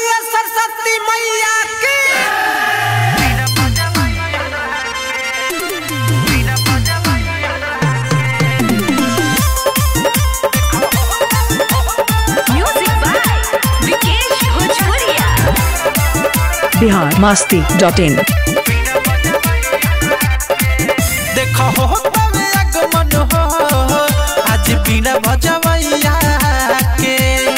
बोलिए सरस्वती मैया की Music by Vikesh Bhojpuria. Bihar Masti dot in देखो हो तवे आगमन हो आज बिना बजवैया के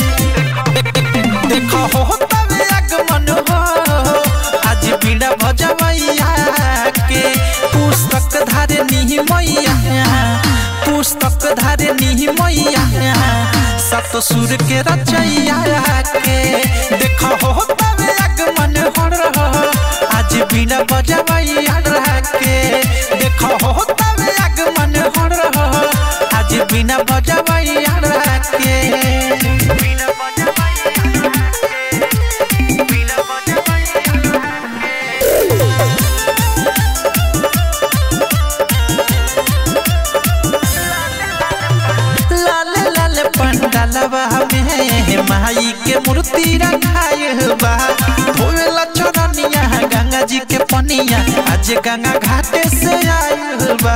देखो हो तवे आगमन हो आज बिना बजवैया के पुस्तक धारे निहि मैया पुस्तक धारे निहि मैया सत सुर के रचैया के देखो हो तवे आगमन हो आज बिना बजवैया के देखो हो तवे आगमन हो रहो आज बिना बजवैया के बिना लाल लाल पंडालवा में माई के मूर्ति रखाय बा होवेला चरनिया गंगा जी के पनिया आज गंगा घाटे से आयल बा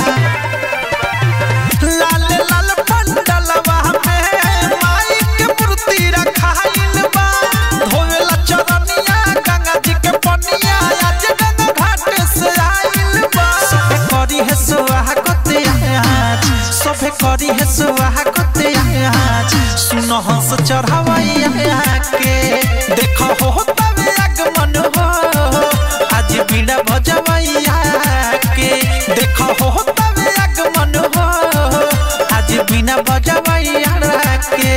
लाल लाल पंडालवा में माई के मूर्ति रखाइल बा होवेला चरनिया गंगा जी के पनिया आज गंगा घाटे से आयल बा सबे करी है सुहागत आज सबे करी है सुहागत आज सुनो हंस चढ़ावैया के देखो हो तवे आगमन हो आज बिना भजवैया के देखो हो तवे आगमन हो आज बिना भजवैया के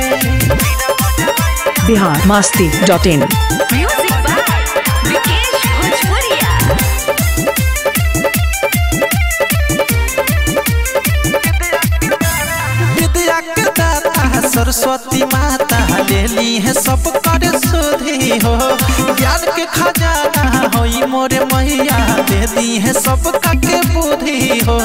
Bihar Masti dot in Music by Vikesh Bhojpuria. विद्या के दाता सरस्वती माता ले ली है सब कर सुधी हो ज्ञान के खजाना होई मोरे मैया दे दी है सब के बुद्धि हो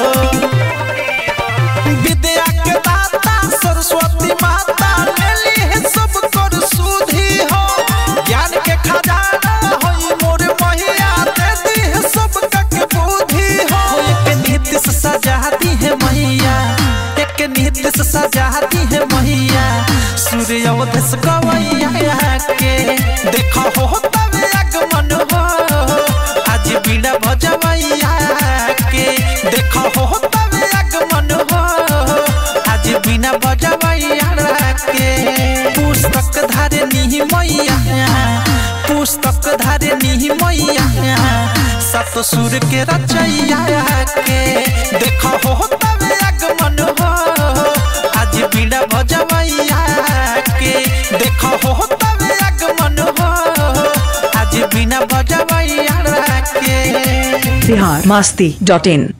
विद्या के दाता सरस्वती माता ले ली है सब कर सुधी हो ज्ञान के खजाना होई मोरे मैया दे दी है सब के बुद्धि हो एक नीति से सजाती है मैया एक नीति से सजाती है मैया सूर्य अवधस गवैया के देखो हो तवे आगमन हो आज बिना भजवैया के देखो हो तवे आगमन हो आज बिना भजवैया के पुस्तक धारे निहि मैया पुस्तक धारे निहि मैया सत सुर के रचैया के देखो हो तवे आगमन हो आज बिना भजवैया के देखो हो तवे आगमन हो आज बिना भजवैया के बिहार मास्ती डॉट इन